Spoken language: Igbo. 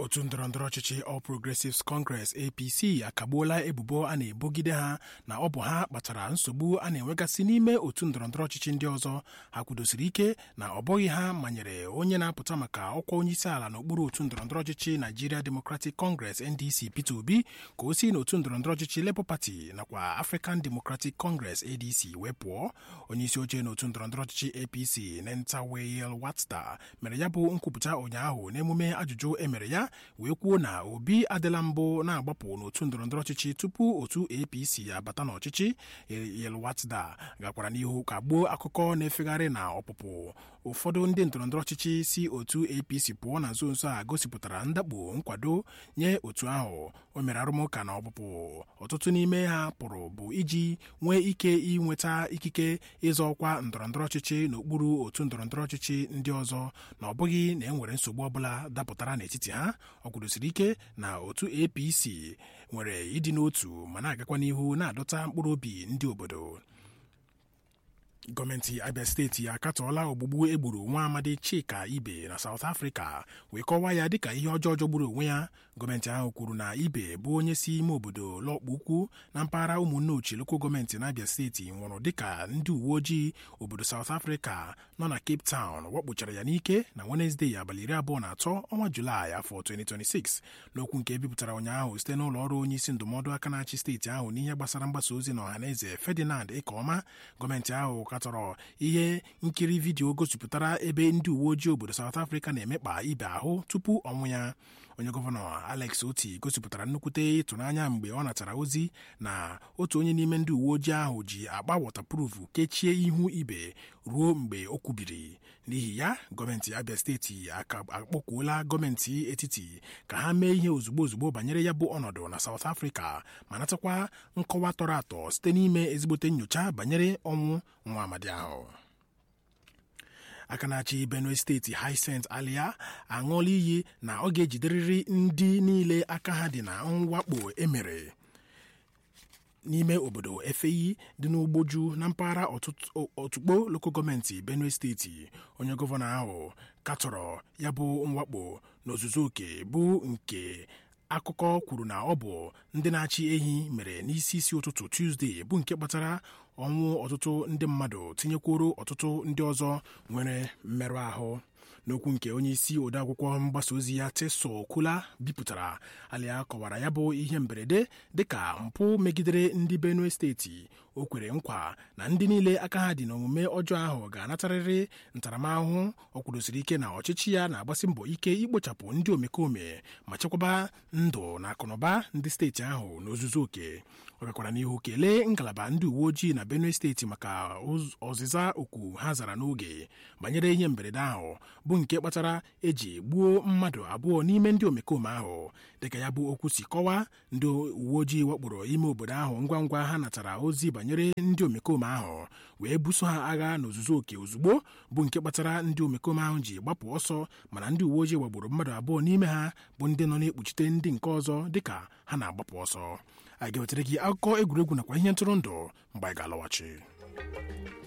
otu ndọrọndọrọ ọchịchị All Progressives Congress APC akagbuola ebubo a na-ebogide ha na ọ bụ ha kpatara nsogbu a na-enwegasị n'ime otu ndọrọndọrọ ọchịchị ndị ọzọ ha kwudosiri ike na ọ bụghị ha manyere onye na-apụta maka ọkwa onyeisi ala n'okpuru otu ndọrọndọrọ ọchịchị Nigeria Democratic Congress NDC Peter Obi ka o si n'otu ndọrọndọrọ ọchịchị Labour Party nakwa African Democratic Congress ADC wee pụọ onyeisi oche n'otu ndọrọndọrọ ọchịchị APC Nentaweyel Watda mere ya bụ nkwupụta ụnyaahụ n'emume ajụjụ emere ya wee kwuo na Obi adịla mbụ na-agbapụ n'otu ndọrọndọrọ ọchịchị tupu otu APC abata n'ọchịchị Yelwatda gakwara n'ihu ka gbuo akụkọ na-efegharị na ọpụpụ ụfọdụ ndị ndọrọndọrọ ọchịchị si otu APC pụọ na nso nso a gosipụtara ndakpo nkwado nye otu ahụ o mere arụmụka na ọpụpụ ọtụtụ n'ime ha pụrụ bụ iji nwee ike inweta ikike ịzọ ọkwa ndọrọndọrọ ọchịchị n'okpuru otu ndọrọndọrọ ọchịchị ndị ọzọ na ọ bụghị na e nwere nsogbu ọbụla dapụtara n'etiti ha ọ kwudosiri ike na otu APC nwere ịdị n'otu ma na-agakwa n'ihu na-adọta mkpụrụ obi ndị obodo gọọmenti abia steeti akatọọla ogbugbu egburu nwa amadi chika ibe na South Africa wee kọwaa ya dịka ihe ọjọọ jọgburu onwe ya gọọmenti ahụ kwuru na ibe bụ onye si ime obodo lọkpụ ukwu na mpaghara ụmụnne ochie lokal gọọmenti na abia steeti nwụrụ dịka ndị uwe ojii obodo South Africa nọ na Cape Town wakpochara ya n'ike na Wenezdee abalị iri abụọ na atọ ọnwa Julaị afọ 2026 n'okwu nke ebipụtara ụnyaahụ site n'ụlọ ọrụ onye isi ndụmọdụ aka na-achị steeti ahụ n'ihe gbasara mgbasa ozi na ọhaneze Ferdinand Ikeọma gọọmenti ahụ katọrọ ihe nkiri vidiyo gosipụtara ebe ndị uwe ojii obodo South Africa na-emekpa ibe ahụ tupu ọnwụ ya onye gọvanọ Alex Oti gosipụtara nnukwute ịtụnanya mgbe ọ natara ozi na otu onye n'ime ndị uwe ojii ahụ ji agba wọtaproofu kechie ihu ibe ruo mgbe o kwubiri n'ihi ya gọọmenti Abia steeti akpọkwuola gọọmenti etiti ka ha mee ihe ozugbo ozugbo banyere ya bụ ọnọdụ na South Africa ma natakwa nkọwa tọrọ atọ site n'ime ezigbote nyocha banyere ọnwụ nwa amadi ahụ aka na-achị Benue steeti Hyacint Alia aṅụọla iyi na ọ ga-ejiderịrị ndị niile aka ha dị na mwakpo emere n'ime obodo efeyi dị n'ugboju na mpaghara otukpo loko gọọmenti Benue steeti onye gọvanọ ahụ katọrọ ya bụ mwakpo n'ozuzu oke bụ nke akụkọ kwuru na ọ bụ ndị na-achị ehi mere n'isi isi ụtụtụ Tuzdee bụ nke kpatara ọnwụ ọtụtụ ndị mmadụ tinyekworo ọtụtụ ndị ọzọ nwere mmerụ ahụ n'okwu nke onye isi odeakwụkwọ mgbasa ozi ya Teso Kula bipụtara Alia kọwara ya bụ ihe mberede dịka mpụ megidere ndị Benue steeti o kwere nkwa na ndị niile aka ha dị n'omume ọjọọ ahụ ga-anatarịrị ntaramahụhụ ọ kwudosiri ike na ọchịchị ya na-agbasi mbọ ike ikpochapụ ndị omekome ma chekwaba ndụ na akụnụba ndị steeti ahụ n'ozuzu oke ọ gakwara n'ihu kelee ngalaba ndị uwe ojii na Benue steeti maka ọzịza oku ha zara n'oge banyere ihe mberede ahụ bụ nke kpatara eji gbuo mmadụ abụọ n'ime ndị omekome ahụ dịka ya bụ okwu si kọwaa ndị uwe ojii wakporo ime obodo ahụ ngwa ngwa ha natara ozi banyere ndị omekome ahụ wee buso ha agha n'ozuzu oke ozugbo bụ nke kpatara ndị omekome ahụ ji gbapụ ọsọ mana ndị uwe ojii wagburu mmadụ abụọ n'ime ha bụ ndị nọ na-ekpuchite ndị nke ọzọ dịka ha na-agbapụ ọsọ a ga-ewetara gị akụkọ egwuregwu nakwa ihe ntụrụndụ mgbe anyị ga-alọghachi